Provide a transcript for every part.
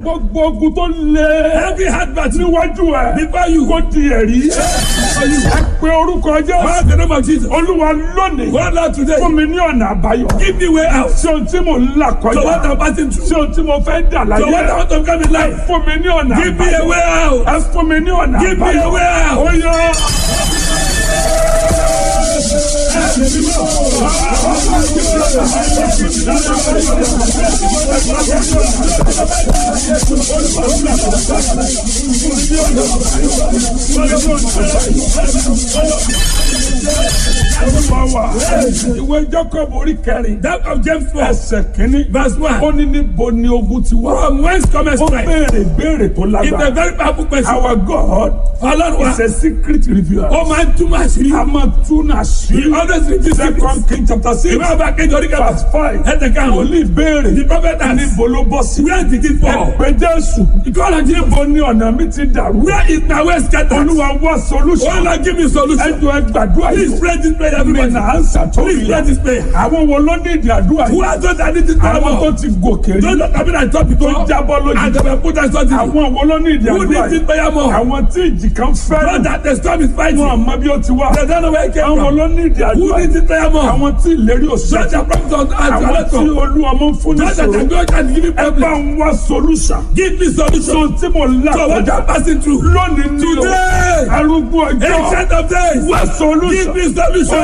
gbogbo ogun tó lé. Every hard battle níwájú ẹ. before you. kó di ẹ̀rí. ẹ pe orúkọ jẹ́. Call the name of Jesus. olúwa lónìí. Go out today. fún mi ní ọ̀nà àbáyọ. Give me way out. ṣé ohun tí mò ń là So what kọjá. I'm passing through. ṣé ohun tí mo fẹ́ dà So what I láyé. want to come in life. fún mi ní ọ̀nà Give me a àbáyọ. way out. ẹ fún mi ní ọ̀nà Give me a àbáyọ. way out. ó yọ. Olúwa wa. ìwé Jacob orí kẹrin. That of James 4. ẹsẹ̀ kínní. Verse 1. ó ní níbo ni ogun ti wá. From whence cometh ó strength? béèrè béèrè tó It's a lágbára. very powerful question. Our God Ọlọ́run wa. is a secret revealer. Ó máa ń túmọ̀ àṣírí. a máa tún He àṣírí. always reveals secrets. Second King chapter six Ìwé ọba kejì orí kẹfà. verse five. Ẹ̀tẹ̀ kan. Wòlíì béèrè. The prophet asked. Níbo ló bọ́ sí? Where did it fall? Ẹ̀pẹ́ Jésù. Ìkọ́lá jí. Níbo ni ọ̀nà mi ti dàrú? Where is my way scattered? Olúwa wá Oh solution. Lord, give me solution. Ẹjọ́ ẹ gbàdúrà Please yìí. pray this prayer Mi everybody. nà á ń sàtọ́ Please pray this prayer. Àwọn wo ló ní ìdí àdúrà Who yìí? are those that need this prayer Àwọn tó more? ti gòkè rí. Those that have been at top Tó before. jábọ́ lójú. And they were put at something. Àwọn wo ló ní ìdí Who àdúrà needs this yìí? prayer more? Àwọn tí ìjì kan Those fẹ́ràn. that the storm is fighting. Wọ́n àmọ́ bí ó ti wá. They don't know where it came Àwọn from. ló ní ìdí Who àdúrà needs yìí? this prayer more? Àwọn tí ìlérí Those òṣèlú. that promise us and Àwọn tí to olú ọmọ ń fún ní Those that ìṣòro. can go and give me Ẹ bá problem. ń wá solution. Give me So solution. tí mo là So what kọjá I'm passing through. lónìí ní o. Today. Arúgbó ọjọ́. Ancient of days. Wá Give solution. me solution.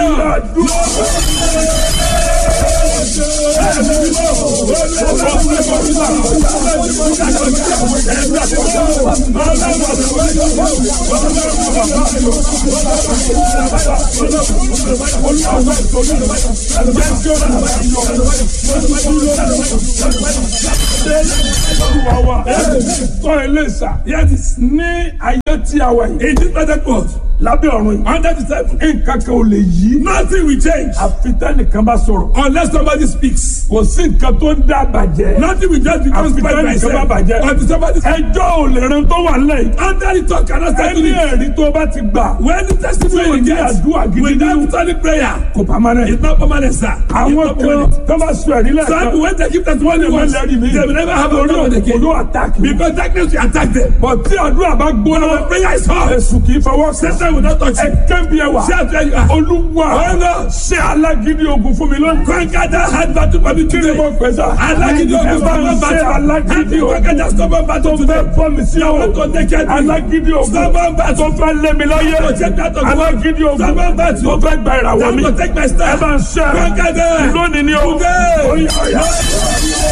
Olúwa wa. Tọ́ ilé ìsà. Yes, Ní ayé tí a wà yìí. in this present world, Lábẹ́ ọ̀run yìí. under the table, Nǹkan kan ò lè yí. nothing will change Àfi tẹ́nìkan bá sọ̀rọ̀. unless somebody speaks. Kò sí nǹkan tó ń dá bàjẹ́. Nothing will just become Àfi spoiled by tẹ́nìkan bá itself. bàjẹ́. Until somebody says, Ẹjọ́ ò lè ran tó wà lẹ́yìn. under the talk cannot settle Ẹni it. ẹ̀rí tó bá ti gbà. When the testimony Tí ò you ní get àdúrà gidi without nínú. solid prayer, Kò pamọ́ it's náà. not permanent, sir. It's Àwọn not kan permanent. tó bá sọ ẹ̀rí Some lẹ́ẹ̀kan. people, when they give testimony Wọ́n once, lẹ́rìí mi. they will never have a Orí problem òkú again. ló àtàkì. Because darkness will attack them. Bọ̀ tí àdúrà bá gbóná. When prayer is hot, Èsù kì í fọwọ́ sí. Satan will not touch you. Ẹ kẹ́bi ẹwà. See how where you are. Olúwa Oh, Lord. ṣe alágídí ogun fún mi lónìí. Conquer that hard battle for me Kí ni today. mo pè sá? Alágídí ogun Ẹ bá stubborn ń ṣe battle. alágídí Conquer ogun. that stubborn battle Tó today. fẹ́ fọ́ mi sí I ọ̀rọ̀. want to take care of you. Alágídí ogun. Stubborn battle. Tó fẹ́ lé mi láyé. To take that of Alágídí ogun. Stubborn battle. Tó fẹ́ gba ìràwọ̀ I mi. want to take my Ẹ stand. bá ń ṣe. Conquer them. Lónìí ni o. Today. Ó yá, ó yá.